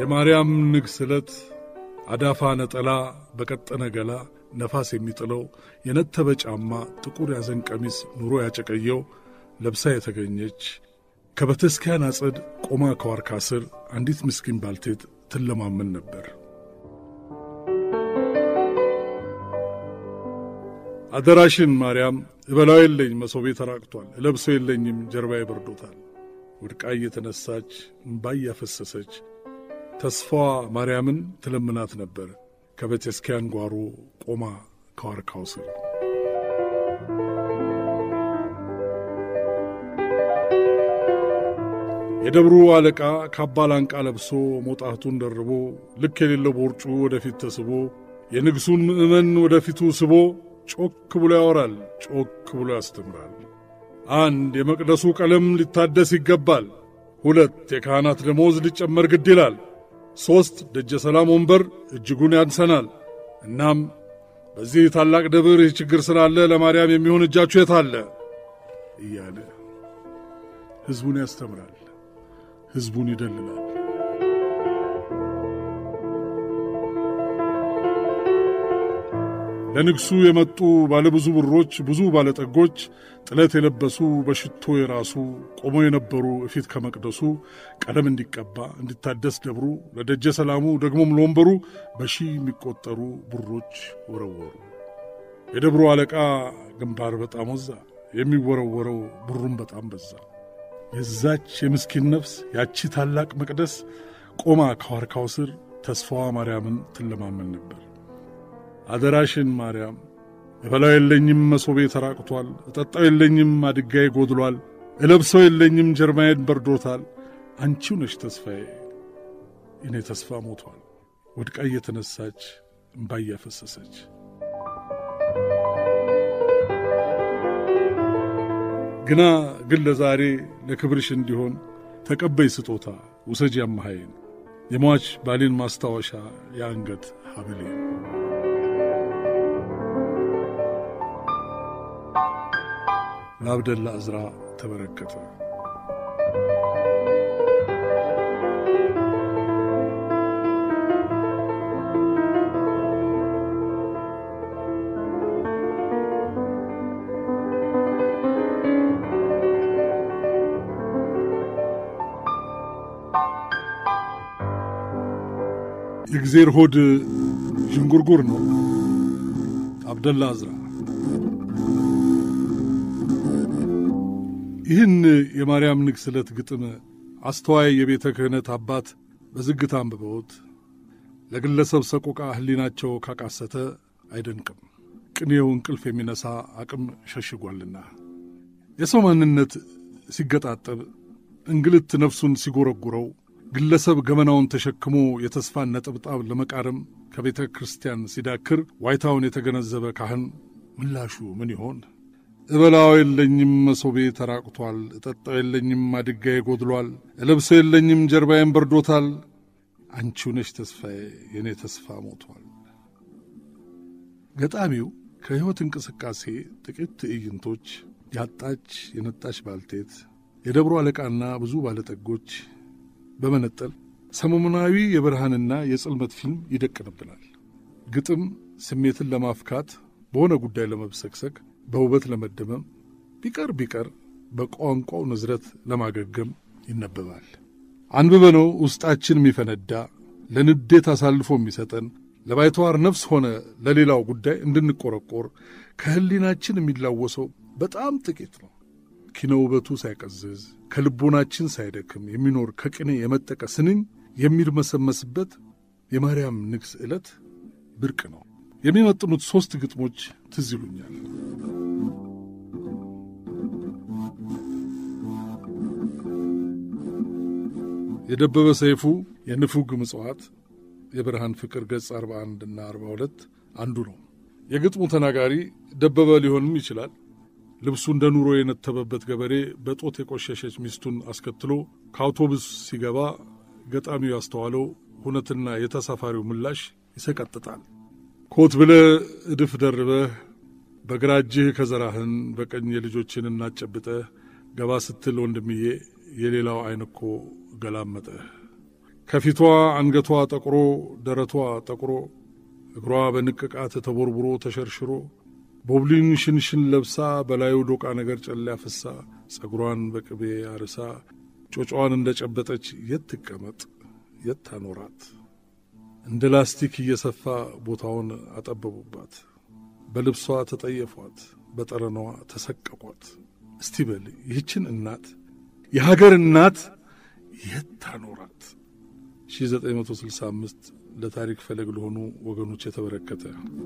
የማርያም ንግሥ ዕለት አዳፋ ነጠላ በቀጠነ ገላ ነፋስ የሚጥለው የነተበ ጫማ ጥቁር ያዘን ቀሚስ ኑሮ ያጨቀየው ለብሳ የተገኘች ከቤተክርስቲያን አጸድ ቆማ ከዋርካ ስር አንዲት ምስኪን ባልቴት ትለማመን ነበር። አደራሽን ማርያም እበላው የለኝ መሶቤ ተራቅቷል፣ እለብሶ የለኝም ጀርባዬ በርዶታል። ወድቃ እየተነሳች እምባ እያፈሰሰች ተስፋዋ ማርያምን ትለምናት ነበር ከቤተክርስቲያን ጓሮ ቆማ ከዋርካው ስር። የደብሩ አለቃ ካባ ላንቃ ለብሶ ሞጣቱን ደርቦ ልክ የሌለው ቦርጩ ወደፊት ተስቦ የንግሡን ምዕመን ወደፊቱ ስቦ ጮክ ብሎ ያወራል፣ ጮክ ብሎ ያስተምራል። አንድ የመቅደሱ ቀለም ሊታደስ ይገባል። ሁለት የካህናት ደሞዝ ሊጨመር ግድ ይላል። ሦስት ደጀ ሰላም ወንበር እጅጉን ያንሰናል። እናም በዚህ ታላቅ ደብር ይህ ችግር ስላለ ለማርያም የሚሆን እጃችሁ የት አለ እያለ ሕዝቡን ያስተምራል፣ ሕዝቡን ይደልላል። ለንግሡ የመጡ ባለብዙ ብሮች፣ ብዙ ባለጠጎች፣ ጥለት የለበሱ በሽቶ የራሱ ቆመው የነበሩ እፊት ከመቅደሱ ቀለም እንዲቀባ እንዲታደስ ደብሩ ለደጀ ሰላሙ ደግሞም ለወንበሩ በሺህ የሚቆጠሩ ብሮች ወረወሩ። የደብሩ አለቃ ግንባር በጣም ወዛ፣ የሚወረወረው ብሩም በጣም በዛ። የዛች የምስኪን ነፍስ ያቺ ታላቅ መቅደስ ቆማ ከዋርካው ስር ተስፋዋ ማርያምን ትለማመን ነበር። አደራሽን ማርያም እበላው የለኝም መሶቤ ተራቅቷል፣ እጠጣው የለኝም አድጋዬ ጎድሏል፣ እለብሰው የለኝም ጀርባዬን በርዶታል። አንቺው ነሽ ተስፋዬ፣ እኔ ተስፋ ሞቷል። ወድቃ እየተነሳች እምባ እያፈሰሰች ግና ግን ለዛሬ ለክብርሽ እንዲሆን ተቀበይ ስጦታ ውሰጂ አማሃይን የሟች ባሌን ማስታወሻ የአንገት ሐብሌን ለአብደላ ዕዝራ ተበረከተ። የእግዜር ሆድ ዥንጉርጉር ነው። አብደላ ዕዝራ ይህን የማርያም ንግሥ ዕለት ግጥም አስተዋይ የቤተ ክህነት አባት በዝግታ አንብበውት ለግለሰብ ሰቆቃ ሕሊናቸው ካቃሰተ አይደንቅም። ቅኔው እንቅልፍ የሚነሳ አቅም ሸሽጓልና የሰው ማንነት ሲገጣጠብ እንግልት ነፍሱን ሲጎረጉረው ግለሰብ ገመናውን ተሸክሞ የተስፋን ነጠብጣብ ለመቃረም ከቤተ ክርስቲያን ሲዳክር ዋይታውን የተገነዘበ ካህን ምላሹ ምን ይሆን? እበላው የለኝም መሶቤ ተራቅቷል፣ እጠጣው የለኝም አድጋዬ ጎድሏል፣ እለብሰው የለኝም ጀርባዬን በርዶታል። አንቺው ነሽ ተስፋዬ የእኔ ተስፋ ሞቷል። ገጣሚው ከሕይወት እንቅስቃሴ ጥቂት ትዕይንቶች ያጣች የነጣች ባልቴት፣ የደብሮ አለቃና ብዙ ባለጠጎች በመነጠል ሰሞኑናዊ የብርሃንና የጽልመት ፊልም ይደቅንብናል። ግጥም ስሜትን ለማፍካት በሆነ ጉዳይ ለመብሰክሰክ በውበት ለመደመም ቢቀር ቢቀር በቋንቋው ንዝረት ለማገገም ይነበባል። አንብበነው ውስጣችን የሚፈነዳ ለንዴት አሳልፎ የሚሰጠን ለባይተዋር ነፍስ ሆነ ለሌላው ጉዳይ እንድንቆረቆር ከሕሊናችን የሚላወሰው በጣም ጥቂት ነው። ኪነ ውበቱ ሳይቀዝዝ ከልቦናችን ሳይደክም የሚኖር ከቅኔ የመጠቀ ስንኝ የሚርመሰመስበት የማርያም ንግሥ ዕለት ብርቅ ነው። የሚመጥኑት ሦስት ግጥሞች ትዝ ይሉኛል። የደበበ ሰይፉ የንፉግ ምጽዋት የብርሃን ፍቅር ገጽ 41 እና 42 አንዱ ነው። የግጥሙ ተናጋሪ ደበበ ሊሆንም ይችላል። ልብሱ እንደ ኑሮ የነተበበት ገበሬ በጦት የቆሸሸች ሚስቱን አስከትሎ ከአውቶቡስ ሲገባ ገጣሚው ያስተዋለው ሁነትና የተሳፋሪው ምላሽ ይሰቀጥጣል። ኮት ብለህ እድፍ ደርበህ በግራ እጅህ ከዘራህን በቀኝ የልጆችን እናጨብጠህ ገባ ስትል ወንድምዬ የሌላው ዓይን እኮ ገላመጠህ። ከፊቷ አንገቷ ጠቁሮ ደረቷ ጠቁሮ እግሯ በንቅቃት ተቦርቡሮ ተሸርሽሮ ቦብሊን ሽንሽን ለብሳ በላዩ ዶቃ ነገር ጨላ ፍሳ ጸጉሯን በቅቤ አርሳ ጮጫዋን እንደ ጨበጠች የት ትቀመጥ የት ታኖራት? እንደ ላስቲክ እየሰፋ ቦታውን አጠበቡባት። በልብሷ ተጠየፏት፣ በጠረኗ ተሰቀቋት። እስቲ በል ይህችን እናት የሀገር እናት የት ታኖራት? 1965 ለታሪክ ፈለግ ለሆኑ ወገኖች የተበረከተ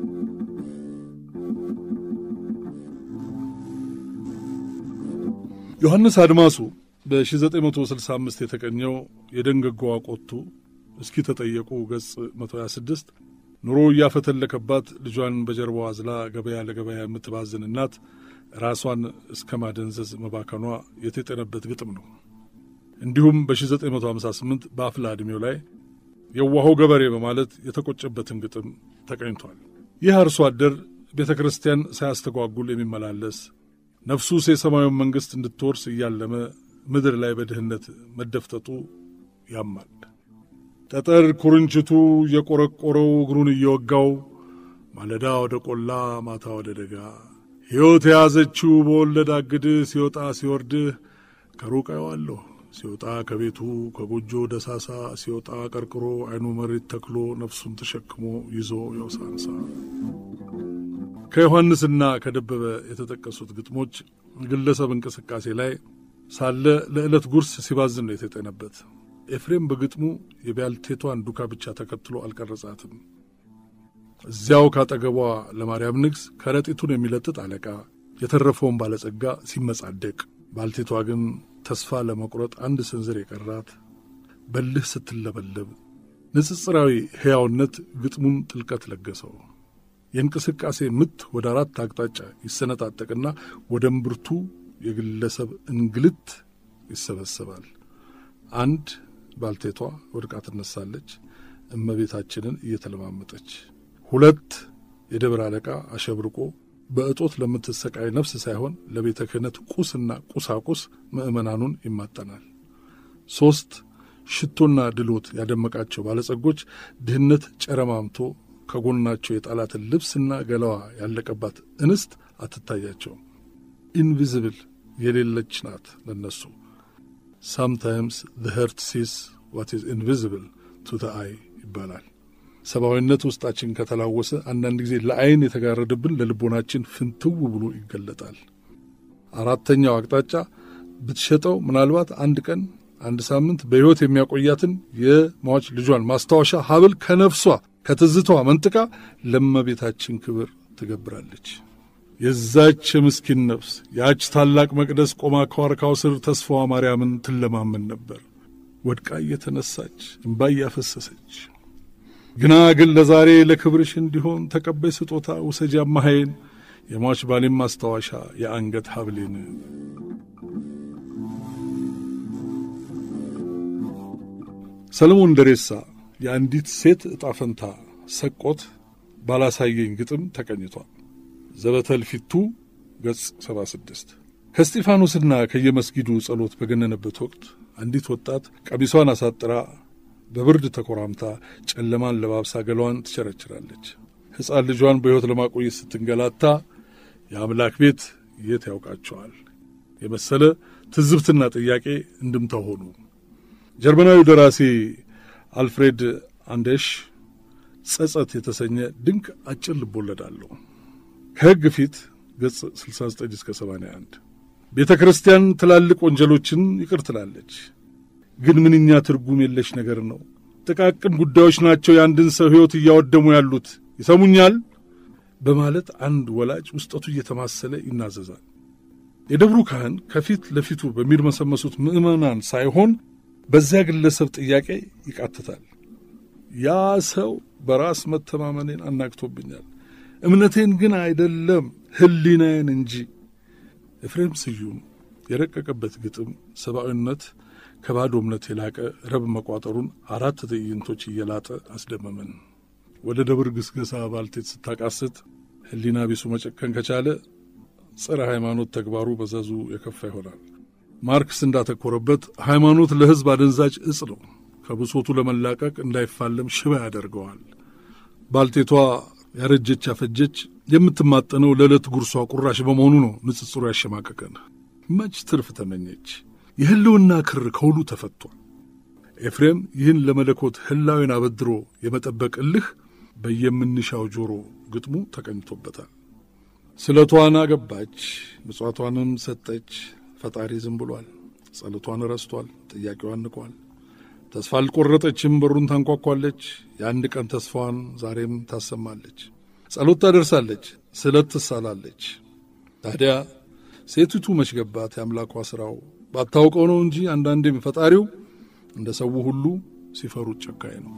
ዮሐንስ አድማሱ በ1965 የተቀኘው የደንገጎዋ ቆቱ እስኪ ተጠየቁ ገጽ 126 ኑሮ እያፈተለከባት ልጇን በጀርባዋ አዝላ ገበያ ለገበያ የምትባዝን እናት ራሷን እስከ ማደንዘዝ መባከኗ የተጠነበት ግጥም ነው። እንዲሁም በ1958 በአፍላ ዕድሜው ላይ የዋሆ ገበሬ በማለት የተቆጨበትን ግጥም ተቀኝቷል። ይህ አርሶ አደር ቤተ ክርስቲያን ሳያስተጓጉል የሚመላለስ ነፍሱስ የሰማዩን መንግሥት እንድትወርስ እያለመ ምድር ላይ በድህነት መደፍጠጡ ያማል። ጠጠር ኩርንችቱ እየቆረቆረው እግሩን እየወጋው ማለዳ ወደ ቆላ ማታ ወደ ደጋ ሕይወት የያዘችው በወለድ አግድህ ሲወጣ ሲወርድህ ከሩቅ አየዋለሁ ሲወጣ ከቤቱ ከጎጆ ደሳሳ ሲወጣ ቀርቅሮ ዓይኑ መሬት ተክሎ ነፍሱን ተሸክሞ ይዞ የውሳንሳ ከዮሐንስና ከደበበ የተጠቀሱት ግጥሞች ግለሰብ እንቅስቃሴ ላይ ሳለ ለዕለት ጉርስ ሲባዝን ነው የተጠነበት። ኤፍሬም በግጥሙ የባልቴቷን ዱካ ብቻ ተከትሎ አልቀረጻትም። እዚያው ካጠገቧ ለማርያም ንግሥ ከረጢቱን የሚለጥጥ አለቃ፣ የተረፈውን ባለጸጋ ሲመጻደቅ፣ ባልቴቷ ግን ተስፋ ለመቁረጥ አንድ ስንዝር የቀራት በልህ ስትለበለብ ንጽጽራዊ ሕያውነት ግጥሙን ጥልቀት ለገሰው። የእንቅስቃሴ ምት ወደ አራት አቅጣጫ ይሰነጣጠቅና ወደ እምብርቱ የግለሰብ እንግልት ይሰበሰባል። አንድ ባልቴቷ ወድቃ ትነሳለች፣ እመቤታችንን እየተለማመጠች። ሁለት የደብረ አለቃ አሸብርቆ በእጦት ለምትሰቃይ ነፍስ ሳይሆን ለቤተ ክህነት ቁስና ቁሳቁስ ምዕመናኑን ይማጠናል። ሦስት ሽቶና ድሎት ያደመቃቸው ባለጸጎች ድህነት ጨረማምቶ ከጎናቸው የጣላትን ልብስና ገላዋ ያለቀባት እንስት አትታያቸውም። ኢንቪዚብል የሌለች ናት ለነሱ። ሳምታይምስ ዘ ሄርት ሲስ ዋት ኢዝ ኢንቪዚብል ቱ ዘ አይ ይባላል። ሰብአዊነት ውስጣችን ከተላወሰ አንዳንድ ጊዜ ለአይን የተጋረደብን ለልቦናችን ፍንትው ብሎ ይገለጣል። አራተኛው አቅጣጫ ብትሸጠው ምናልባት አንድ ቀን አንድ ሳምንት በሕይወት የሚያቆያትን የሟች ልጇን ማስታወሻ ሀብል ከነፍሷ ከትዝቷ መንጥቃ ለእመቤታችን ክብር ትገብራለች። የዛች የምስኪን ነፍስ ያች ታላቅ መቅደስ ቆማ ከዋርካው ስር ተስፋዋ ማርያምን ትለማመን ነበር። ወድቃ እየተነሳች እምባ እያፈሰሰች ግና ግን ለዛሬ ለክብርሽ እንዲሆን ተቀበይ ስጦታ ውሰጂ አማሃይን የሟች ባሌም ማስታወሻ የአንገት ሀብሌን ሰለሞን ደሬሳ የአንዲት ሴት ዕጣ ፈንታ ሰቆት ባላሳየኝ ግጥም ተቀኝቷል። ዘበተል ፊቱ ገጽ 76 ከስጢፋኖስና ከየመስጊዱ ጸሎት በገነነበት ወቅት አንዲት ወጣት ቀሚሷን አሳጥራ በብርድ ተኮራምታ ጨለማን ለባብሳ ገላዋን ትቸረችራለች። ሕፃን ልጇን በሕይወት ለማቆየት ስትንገላታ የአምላክ ቤት የት ያውቃቸዋል የመሰለ ትዝብትና ጥያቄ እንድምታ ሆኑ። ጀርመናዊው ደራሲ አልፍሬድ አንደሽ ጸጸት የተሰኘ ድንቅ አጭር ልቦለድ አለው። ከሕግ ፊት ገጽ 69 እስከ 81 ቤተ ክርስቲያን ትላልቅ ወንጀሎችን ይቅር ትላለች። ግን ምንኛ ትርጉም የለሽ ነገር ነው። ጥቃቅን ጉዳዮች ናቸው የአንድን ሰው ሕይወት እያወደሙ ያሉት። ይሰሙኛል በማለት አንድ ወላጅ ውስጠቱ እየተማሰለ ይናዘዛል። የደብሩ ካህን ከፊት ለፊቱ በሚርመሰመሱት ምዕመናን ሳይሆን በዚያ ግለሰብ ጥያቄ ይቃትታል። ያ ሰው በራስ መተማመኔን አናግቶብኛል፣ እምነቴን ግን አይደለም ሕሊናዬን እንጂ። ኤፍሬም ስዩም የረቀቀበት ግጥም ሰብአዊነት ከባዶ እምነት የላቀ ረብ መቋጠሩን አራት ትዕይንቶች እየላጠ አስደመመን። ወደ ደብር ግስገሳ ባልቴት ስታቃስት ሕሊና ቢሱ መጨከን ከቻለ ጸረ ሃይማኖት ተግባሩ መዘዙ የከፋ ይሆናል። ማርክስ እንዳተኮረበት ሃይማኖት ለሕዝብ አደንዛጭ እጽ ነው። ከብሶቱ ለመላቀቅ እንዳይፋለም ሽባ ያደርገዋል። ባልቴቷ ያረጀች ያፈጀች የምትማጠነው ለዕለት ጉርሷ ቁራሽ በመሆኑ ነው ንጽጽሩ ያሸማቀቀን። መች ትርፍ ተመኘች። የህልውና ክር ከሁሉ ተፈቷል። ኤፍሬም ይህን ለመለኮት ህላዊን አበድሮ የመጠበቅ እልህ በየምንሻው ጆሮ ግጥሙ ተቀኝቶበታል። ስለቷን አገባች፣ ምጽዋቷንም ሰጠች። ፈጣሪ ዝም ብሏል። ጸሎቷን ረስቷል። ጥያቄዋን ንቋል። ተስፋ አልቆረጠችም። በሩን ታንኳኳለች። የአንድ ቀን ተስፋዋን ዛሬም ታሰማለች። ጸሎት ታደርሳለች፣ ስለት ትሳላለች። ታዲያ ሴቲቱ መች ገባት የአምላኳ ሥራው? ባታውቀው ነው እንጂ አንዳንዴም ፈጣሪው እንደ ሰው ሁሉ ሲፈሩት ጨካኝ ነው።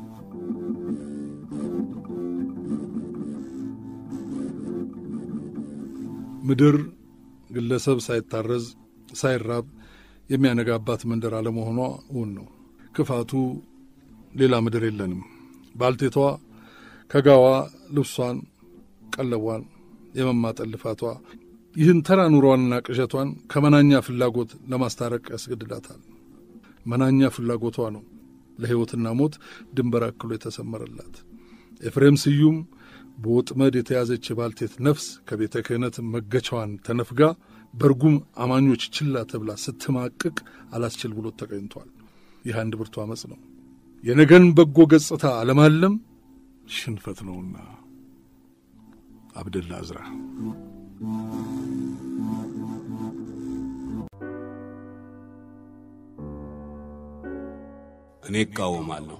ምድር ግለሰብ ሳይታረዝ ሳይራብ የሚያነጋባት መንደር አለመሆኗ እውን ነው። ክፋቱ ሌላ ምድር የለንም። ባልቴቷ ከጋዋ ልብሷን፣ ቀለቧን፣ የመማጠን ልፋቷ ይህን ተራ ኑሯንና ቅዠቷን ከመናኛ ፍላጎት ለማስታረቅ ያስገድዳታል። መናኛ ፍላጎቷ ነው ለሕይወትና ሞት ድንበር አክሎ የተሰመረላት። ኤፍሬም ስዩም በወጥመድ የተያዘች የባልቴት ነፍስ ከቤተ ክህነት መገቻዋን ተነፍጋ በርጉም አማኞች ችላ ተብላ ስትማቅቅ አላስችል ብሎት ተገኝቷል። ይህ አንድ ብርቱ ዓመፅ ነው። የነገን በጎ ገጽታ አለማለም ሽንፈት ነውና። አብደላ አዝራ እኔ እቃወማለሁ።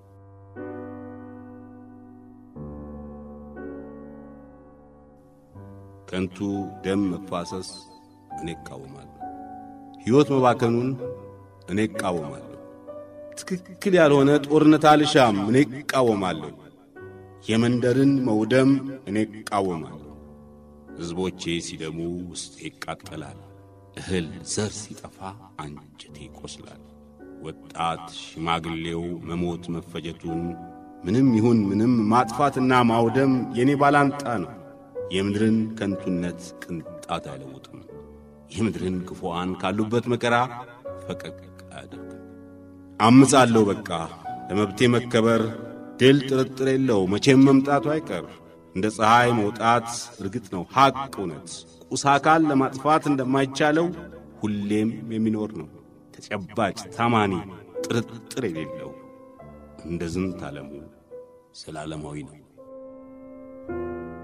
ከንቱ ደም መፋሰስ እኔ እቃወማለሁ። ሕይወት መባከኑን እኔ እቃወማለሁ። ትክክል ያልሆነ ጦርነት አልሻም፣ እኔ እቃወማለሁ። የመንደርን መውደም እኔ እቃወማለሁ። ሕዝቦቼ ሲደሙ ውስጤ ይቃጠላል። እህል ዘር ሲጠፋ አንጀቴ ይቆስላል። ወጣት ሽማግሌው መሞት መፈጀቱን ምንም ይሁን ምንም ማጥፋትና ማውደም የእኔ ባላንጣ ነው። የምድርን ከንቱነት ቅንጣት አይለውጥም። የምድርን ክፉዋን ካሉበት መከራ ፈቀቅ አያደርግም። አምጻለሁ በቃ ለመብቴ መከበር ድል ጥርጥር የለው መቼም መምጣቱ አይቀር። እንደ ፀሐይ መውጣት እርግጥ ነው ሐቅ እውነት ቁስ አካል ለማጥፋት እንደማይቻለው ሁሌም የሚኖር ነው ተጨባጭ ታማኒ ጥርጥር የሌለው እንደ ዝንት ዓለሙ ዘላለማዊ ነው።